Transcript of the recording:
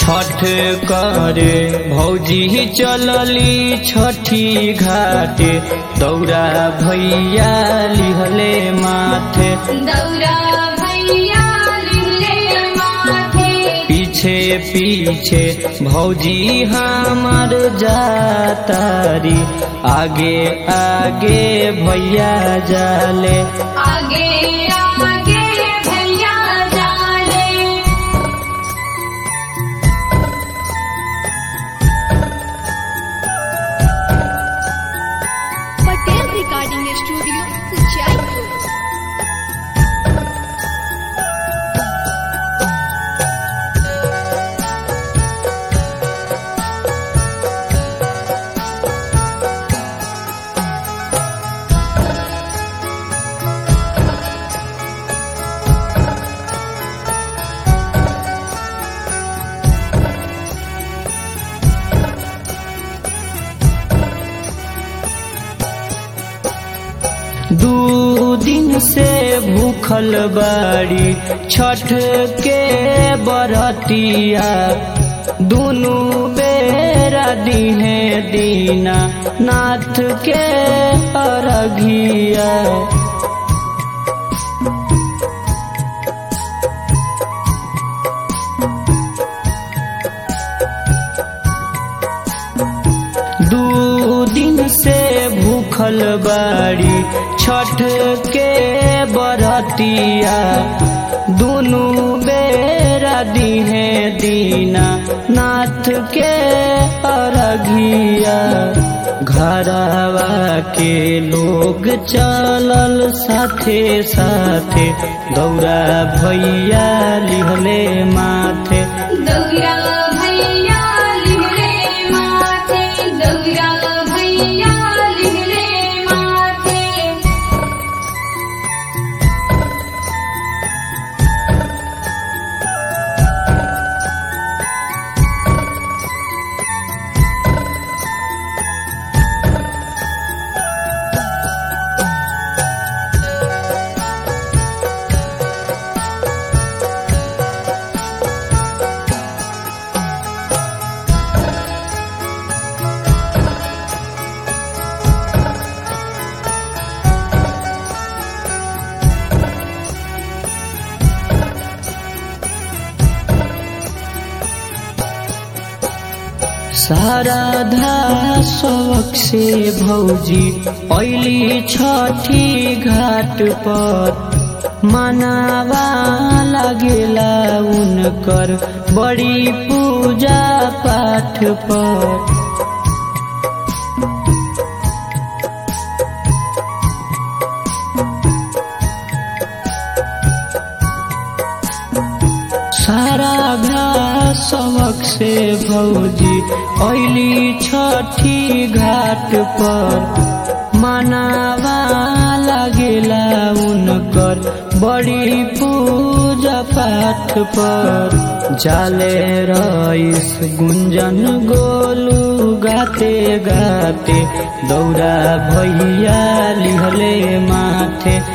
छठ करे भौजी चलली छठी घाटे दौरा भैया लिहले माथे दौरा भैया लिहले माथे पीछे पीछे भौजी हमार जातारी आगे आगे भैया जाले आगे आगे भैया जाले पटेल रिकॉर्डिंग स्टूडियो जयपुर दू दिन से भूखल बाड़ी छठ के बरतिया दुनु बेरा दिने दीना नाथ के अरघिया दू दिन से भूखल बाड़ी छठ के बरतिया दुनु बेरा दिने दीना नाथ के अरघिया घरवा के लोग चलल साथे साथे दौरा भैया लिहले माथे दौरा भैया लिहले माथे दौरा भैया लिहले माथे शारदा शौक से भौजी ऐली छठी घाट पर मनावा लगेला उनकर बड़ी पूजा पाठ पर सारा घास सबक से भौजी ऐली छठी घाट पर मनावा लगेला उनकर बड़ी पूजा पाठ पर जाले रईस गुंजन गोलू गाते गाते दौरा भैया लिहले माथे